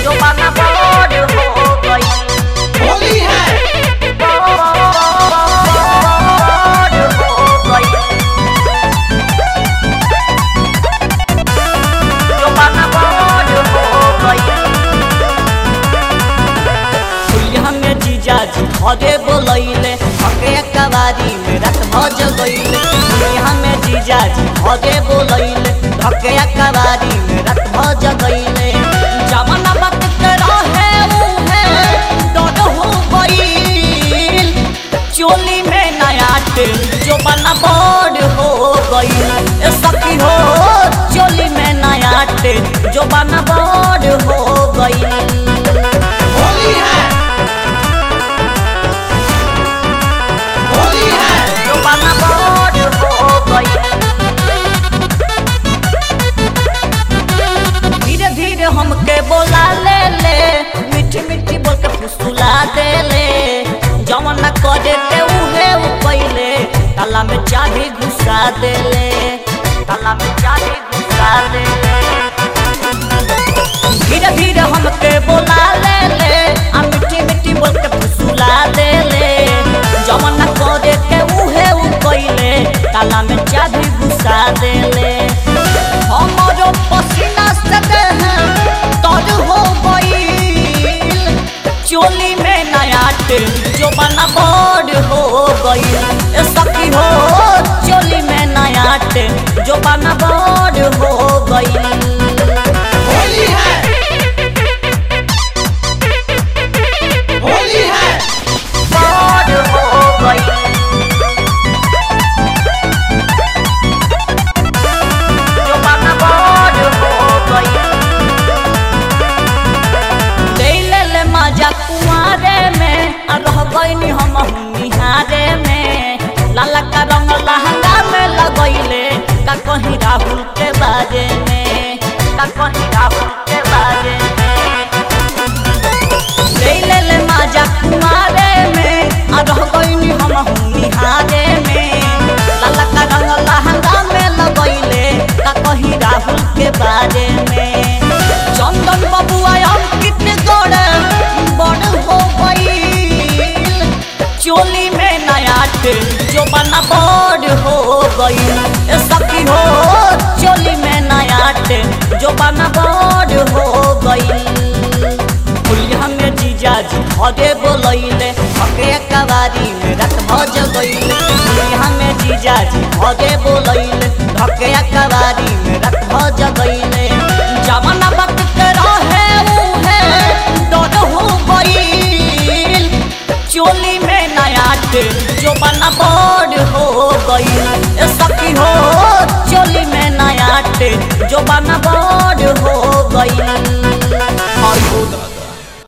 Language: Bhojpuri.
जो बना बोर्ड हो गई होली है बोर्ड हो गई जो बना बोर्ड हो गई फुलिया में जीजा जी घरे बोलैले हके कवारी में रात भज गईले फुलिया में जीजा जी घरे बोलैले हके कवारी में रात भज गईले जमाना बात के रहे उहे डर हो गईल चोली में नया तेल जो बना बड़ हो गईल ए सखी हो चोली में नया तेल जो बना बड़ हो गईल होली है होली है जो बना बोर्ड हो गई धीरे धीरे हमके बोला ले ले मीठी मीठी बोल के फुसुला दे ले जवन न करे के उहे उ पहिले ताला में चाबी घुसा दे ले ताला में चाबी घुसा दे धीरे धीरे हमके बोला ले ले आ मीठी मीठी बोल के फुसुला दे ले जवन न करे के उहे उ पहिले ताला में चाबी घुसा दे ले हमरो पसीना से देह तर हो गईल चोली में नया तेल जो बना बड़ हो गईल ए सखी हो चोली में नया तेल जो बना बड़ हो गईल होली है होली है बोर्ड हो गई जो बना बोर्ड हो गई ले ले ले मजा कुआरे में आ रह गईनी हम निहारे में लाला का रंग लहंगा में लगैले का कहीं राहुल के बारे में का कहीं राहुल के बारे में ले ले ले मजा कुआरे में आ रह गईनी हम निहारे में लाला का रंग लहंगा में लगैले का कहीं राहुल के बारे में चंदन बबुआ अंकित गोड़े बड़ हो गईल चोली में नया तेल जो बना बड़ हो गईल ए सखी हो चोली में नया तेल जो बना बड़ हो गईल फुलिया में जीजा जी घरे बोलैले हके कवारी में रात भज गईले फुलिया में जीजा जी घरे बोलैले हके कवारी में रात भज गईले जमाना वक्त के रहे उहे डर हो गईल चोली में नया तेल जो बना बड़ हो गईल ए सखी हो चोली में नया तेल जो बना बड़ हो गईल और